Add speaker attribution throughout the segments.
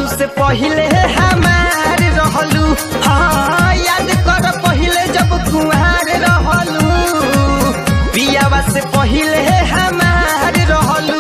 Speaker 1: से पहिले हमार रहलू हाँ याद कर पहिले जब कुहार रहलू पियावा से पहिले हमार रहलू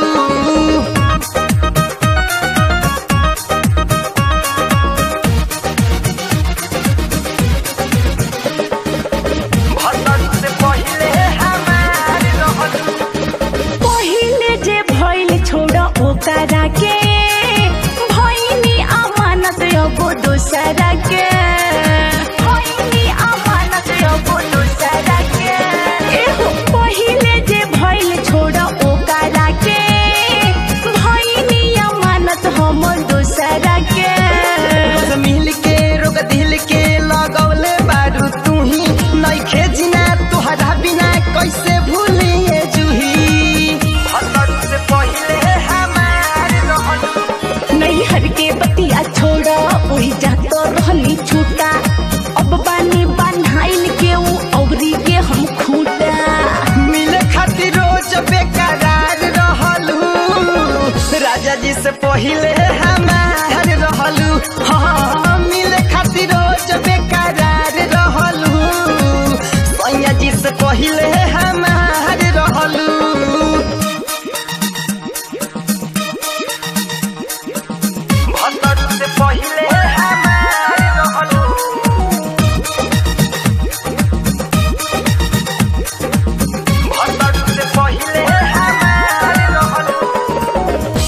Speaker 1: भतर से पहिले हमार रहलू
Speaker 2: पहिले जे भइल छोड़ ओकरा के भइनी अमानत एगो दोसरा के भइनी अमानत एगो दोसरा के एहो पहिले जे भइल छोड़ ओकरा के भइनी अमानत हम दोसरा के
Speaker 1: रोज मिल के रोग दिल के लगौले बारू तू ही नइखे जिना तुहरा बिना कैसे भूलिए जूही भतर से पहिले हमार रहलू
Speaker 2: नैहर के बतिया छोड़ ओही जात रहनी छूटा अब बानी बान्हाइल के ऊ औरी के हम खूटा
Speaker 1: मिले खातिर रोज बेकरार रहलू राजा जी से पहिले हमार रहलू हाँ मिले खातिर रोज बेकरार रहलू सैया जी से पहिले हमार रहलू भतर से पहिले हमार रहलू भतर से पहिले हमार रहलू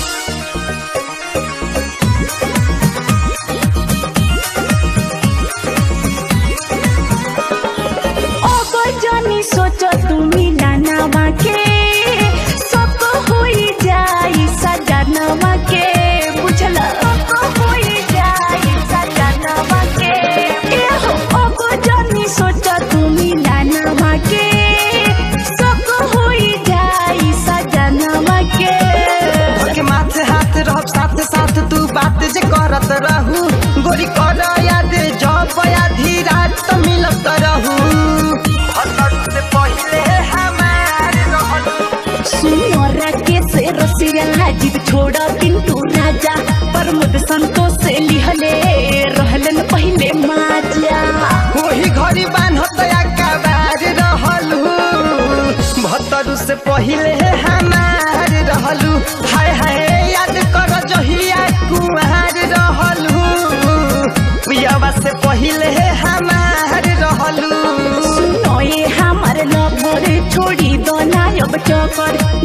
Speaker 2: अब जानी सोच तुमी नानावा के सब होई जाई सजनवा के बुझल सब होई जाई सजनवा के एहो अब जानी सोच तुमी नानावा के सब होई जाई सजनवा के
Speaker 1: के माथे हाथ रहब साथ साथ तू बात जे करत रहू गोरी कर याद जब आधी रात मिलत रहू भतर से पहिले हमार रहलू
Speaker 2: सुनरा के से रसिया जीव छोड़ पिंटू राजा प्रमोद संतोष से लिहले रहलन पहले माजा
Speaker 1: वही घड़ी बान्हत अकबार रहलू भतर से पहिले हमार रहलू हाय हाय याद कर जहिया कुमार रहलू पियावा से पहिले हमार रहलू
Speaker 2: सुनो ये हमार लवर छोड़ी दो ना अब चौकर